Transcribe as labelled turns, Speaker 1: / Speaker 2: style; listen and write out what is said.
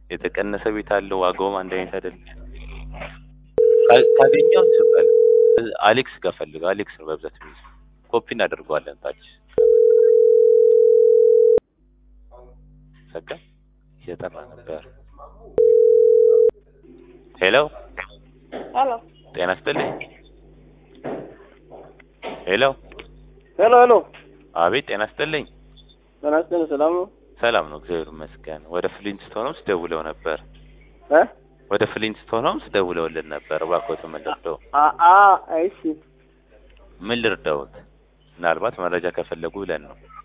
Speaker 1: የተቀነሰ ቤት አለው። ዋጋውም አንድ አይነት አይደለም። ካ- ካገኘው ስበል አሌክስ ጋር ፈልገው። አሌክስ ነው በብዛት የሚይዘው። ኮፒ እናደርገዋለን ታች ሰካ እየጠራ ነበር። ሄሎ
Speaker 2: ሄሎ
Speaker 1: ጤና ይስጥልኝ። ሄሎ
Speaker 2: ሄሎ ሄሎ
Speaker 1: አቤት ጤና ይስጥልኝ።
Speaker 2: ጤና ይስጥልኝ ሰላም ነው
Speaker 1: ሰላም ነው እግዚአብሔር ይመስገን። ወደ ፍሊንትስቶን ሆምስ ደውለው ነበር።
Speaker 2: እ
Speaker 1: ወደ ፍሊንትስቶን ሆምስ ደውለውልን ነበር። እባክዎት ምን ልርዳው?
Speaker 2: አ አ እሺ
Speaker 1: ምን ልርዳዎት? ምናልባት መረጃ ከፈለጉ ብለን ነው።